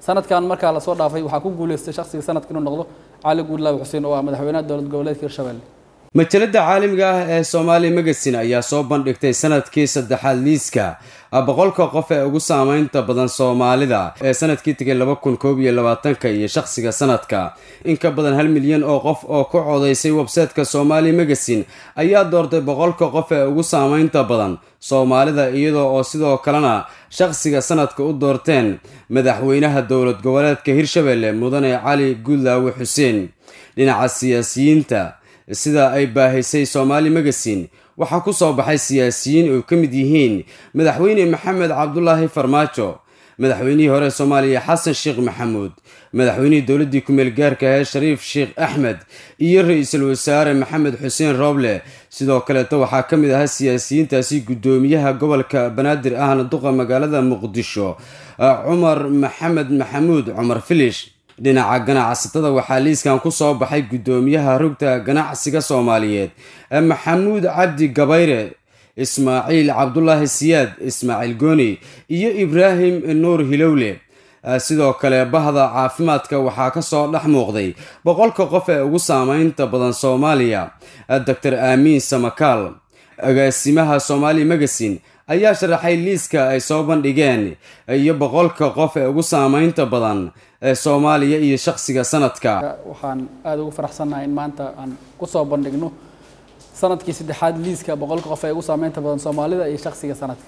sanadkan markaa lasoo dhaafay waxaa ku guuleystay shakhsiga sanadka inuu noqdo cali guudlaawi xuseen oo ah madaxweynaha dowlad goboleedka hirshabelle majalada caalamiga ah ee soomaali magazine ayaa soo bandhigtay sanadkii saddexaad liiska boqolka qof ee ugu saameynta badan soomaalida ee sanadkii tegay laba kun koob iyo labaatanka iyo shakhsiga sanadka in ka badan hal milyan oo qof oo ku codaysay websayteka soomaali magazine ayaa doortay boqolka qof ee ugu saameynta badan soomaalida iyadoo oo sidoo kalena shakhsiga sanadka u doorteen madaxweynaha dowlad goboleedka hirshabelle mudane cali guudlaawi xuseen dhinaca siyaasiyiinta sida ay baahisay soomaali magazine waxaa ku soo baxay siyaasiyiin oo ka mid yihiin madaxweyne maxamed cabdulaahi farmaajo madaxweynihii hore soomaaliya xasan sheekh maxamuud madaxweynihii dowladdii ku-meel gaarka ahee shariif sheekh axmed iyo ra-iisul wasaare maxamed xuseen rooble sidoo kaleeto waxaa ka mid ahaa siyaasiyiintaasi guddoomiyaha gobolka banaadir ahna duqa magaalada muqdisho cumar maxamed maxamuud cumar filish dhinaca ganacsatada waxaa liiskan ku soo baxay guddoomiyaha rugta ganacsiga soomaaliyeed maxamuud cabdi gabayre ismaaciil cabdulaahi siyaad ismaaciil gooni iyo ibraahim nuur hilowle sidoo kale bahda caafimaadka waxaa kasoo dhex muuqday boqolka qof ee ugu saameynta badan soomaaliya doctor aamiin samakaal agaasimaha soomaali magazine ayaa sharaxay liiska ay soo bandhigeen iyo boqolka qof ee ugu saameynta badan ee soomaaliya iyo shakhsiga sanadka waxaan aada ugu faraxsannahay in maanta aan kusoo bandhigno sanadkii saddexaad liiska boqolka qof ee ugu saameynta badan soomaalida iyo shakhsiga sanadka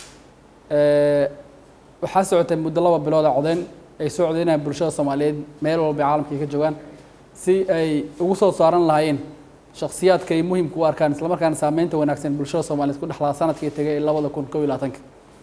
waxaa socotay muddo laba bilooda codeyn ay soo codeynayaan bulshada soomaaliyeed meel walba caalamka ay ka joogaan si ay ugu soo saaran lahaayeen shakhsiyaadka ay muhimka u arkaan islamarkaana saameynta wanaagsan bulshada soomaaliyeed ku dhexlaa sanadkii tegay labada kun kow iyo labaatanka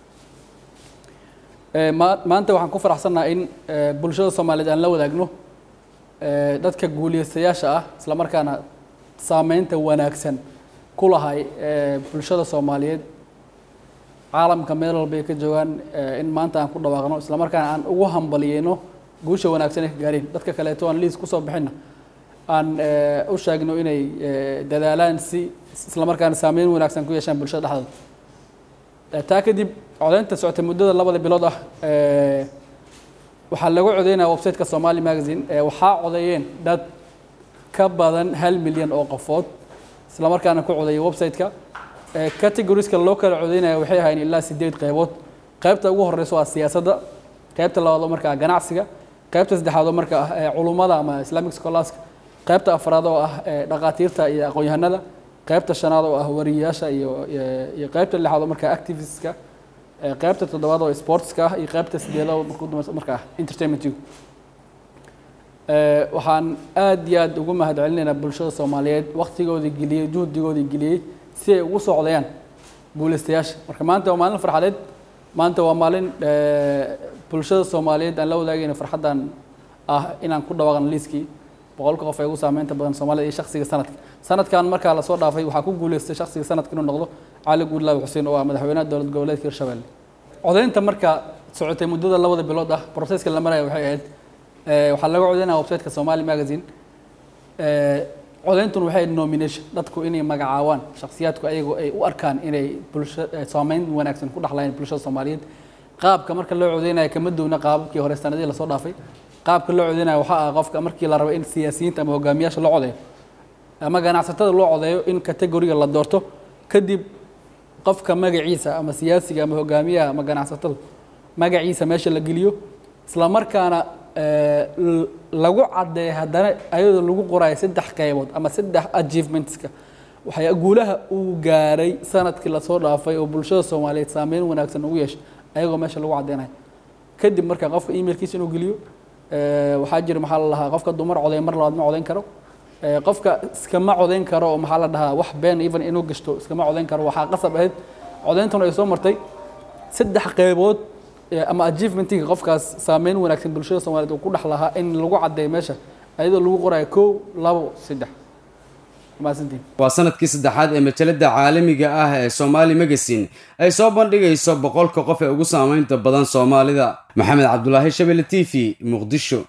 maanta waxaan ku faraxsannahay in bulshada soomaaliyeed aan la wadaagno dadka guuliyestayaasha ah islamarkaana saameynta wanaagsan ku lahay bulshada soomaaliyeed caalamka meel walba ay ka joogaan in maanta aan ku dhawaaqno islamarkaana aan ugu hambaliyeyno guusha wanaagsan ay ka gaareen dadka kaleeto aan liis kusoo bixinna aan u sheegno inay dadaalaan si islamarkaana saameyn wanaagsan ku yeeshaan bulshada dhexdooda taa kadib codeynta socotay muddada labada bilood ah waxaa lagu codeynaya websiteka somali magazine waxaa codeeyeen dad ka badan hal milyan oo qofood islamarkaana ku codeeyay websiteka categorieska loo kala codeynaya waxay ahayn ilaa sideed qeybood qeybta ugu horeysa waa siyaasadda qeybta labaad oo markaa ganacsiga qeybta saddexaad oo marka ah culummada ama islamic scholars qeybta afraad oo ah dhaqaatiirta iyo aqoon-yahanada qeybta shanaad oo ah wariyayaasha iyo iyo qeybta lixaad oo markaa activistska qeybta toddobaad oo sportska ah iyo qeybta sideedaad oo marka ah entertainmentigu waxaan aad iyo aad ugu mahad celinaynaa bulshada soomaaliyeed waktigoodii geliyey juhdigoodii geliyey si ay ugu socdayaan guuleystayaasha marka maanta waa maalin farxadeed maanta waa maalin bulshada soomaaliyeed aan la wadaagayna farxaddan ah inaan ku dhawaaqno liiskii boqolka qof ee ugu saameynta badan soomaalida iyo shakhsiga sanadka sanadkan markaa lasoo dhaafay waxaa ku guuleystay shakhsiga sanadka inuu noqdo cali guudlaawi xuseen oo ah madaxweynaha dowlad goboleedka hirshabelle codeynta marka socotay muddada labada bilood ah broseska la maraya waxay ahayd waxaa laga codeynaya websiteka somali magazine codeyntun waxay ahayd nomination dadku inay magacaawaan shakhsiyaadku ayagoo ay u arkaan inay bulsha saameyn wanaagsan ku dhexlayaan bulshada soomaaliyeed qaabka marka loo codeynaya kama duwna qaababkii hore sanadihii lasoo dhaafay qaabka loo codeynaya waxaa ah qofka markii la rabo in siyaasiyiinta ama hogaamiyaasha loo codeeyo ama ganacsatada loo codeeyo in categoriga la doorto kadib qofka magaciisa ama siyaasiga ama hogaamiyaha ama ganacsatada magaciisa meesha la geliyo isla markaana lagu caddeeyo haddana ayadoo lagu qorayo saddex qaybood ama saddex achievementska waxay guulaha uu gaaray sanadkii lasoo dhaafay oo bulshada soomaaliyeed saameyn wanaagsan ugu yeeshay ayagoo meesha lagu caddeynayo kadib marka qofka emailkiisa inuu geliyo waxaa jira maxaa la lahaa qofka dumar codeyn mar labaad ma codeyn karo qofka iskama codeyn karo oo maxaa la dhahaa wax been even inuu gashto iskama codeyn karo waxaa qasab ahayd codeyntuna ay soo martay saddex qeybood ama achievementiga qofkaas saameyn wanaagsan bulshada soomaaliyeed uu ku dhex lahaa in lagu caddeeyo meesha ayadoo lagu qorayo kow labo saddex mahadsantiin waa sanadkii saddexaad ee majalada caalamiga ah ee somaali magazine ay soo bandhigayso boqolka qof ee ugu saameynta badan soomaalida maxamed cabdulaahi shabele t v muqdisho